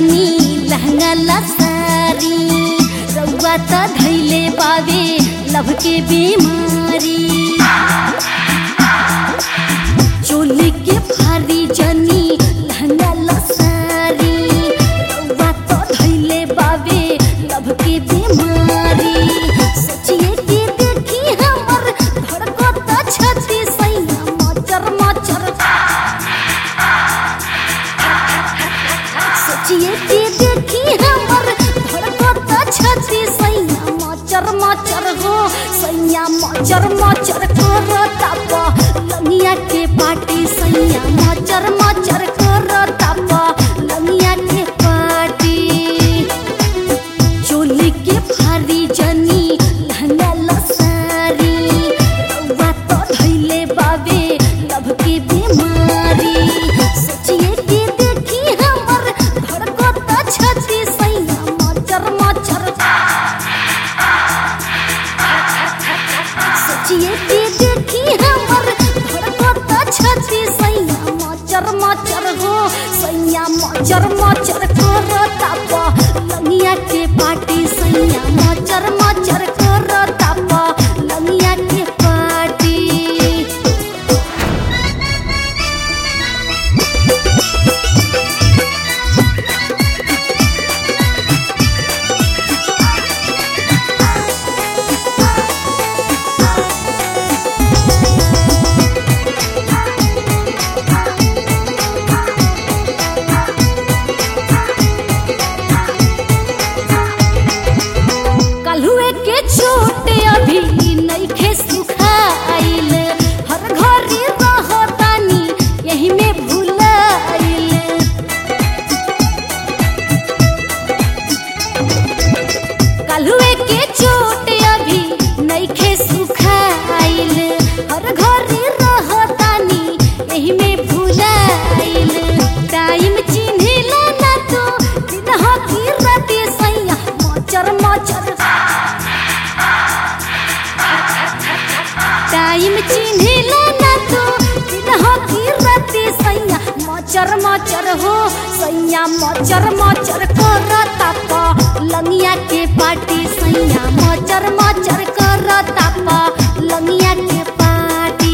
जनी लहंगा लसारी रउआ त धैले बावे लभ के बीमारी चोली के फारी जनी लहंगा लसारी रउआ त धैले बावे लभ के बीमारी सोचिए कि देखी हमर धड़कत छती सैया मचर मचर सोचिए कि देखी हमर धड़कत छती सैया मचर मचर हो सैया मचर मचर करता प लंगिया के पाटी सैया मचर मचर करता प लंगिया के पाटी चोली के फारी जनी लहंगा लसारी रउआ तो धैले बावे लभ के बीमारी सोचिए कि देखी हमर धड़कत छती सैया मचर मचर सोचिए कि देखी हमर धड़कत छती सैया मचर मचर हो सैया मचर मचर करता प लंगिया के पाटी सैया मचर मचर करता प लंगिया के पाटी कलहुए के छोटे अभी नइखे सुखाइल हर घरी रहतानी यही में भुलाइल कलहुए के छोटे अभी नइखे सुखाइल हर घरी रहतानी यही में भुलाइल टाइम चिन्हिला ना तो दिन हकी राते सैया मचर मचर टाइम चिन्हिला ना तो दिन हकी राते सैया मचर मचर हो सैया मचर मचर करता प लंगिया के पाटी सैया मचर मचर करता प लंगिया के पाटी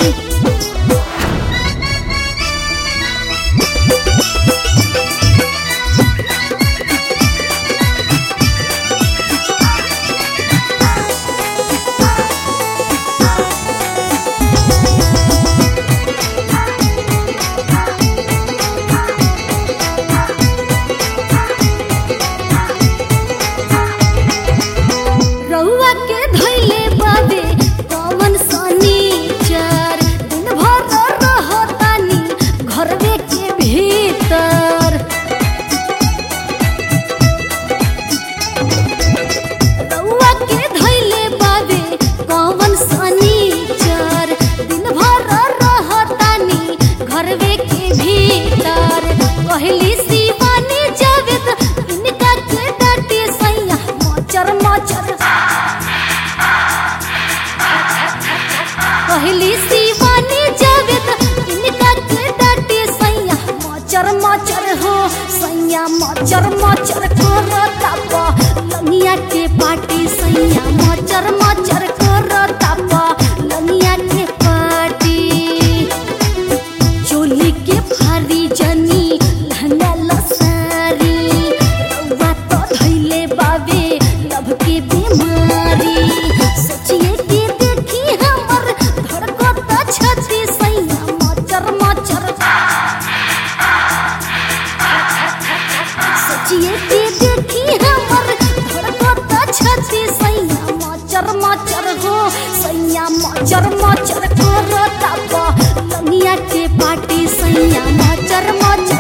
रउआ के धैले बाबे कवन शनिचर दिन भर रहतानी घरवे के भीतर रउआ के धैले बाबे कवन शनिचर दिन भर रहतानी घरवे के भीतर कहली शिवानी जावेद इनका के डाटे सैया मचर मचर कहली शिवानी जावेद इनका के डाटे सैया मचर मचर हो सैया मचर मचर करता प लंगिया के पाटी सैया मचर मचर करता प लंगिया के पाटी चोली के फारी जनी लहंगा लसारी रउआ तो धैले बावे लभ के बीमारी सोचिए कि देखी हमर धड़कत छती सैया मचर मचर सोचिए कि देखी हमर धड़कत छती सैया मचर मचर हो सैया मचर मचर करता प लंगिया के पाटी सैया मचर मचर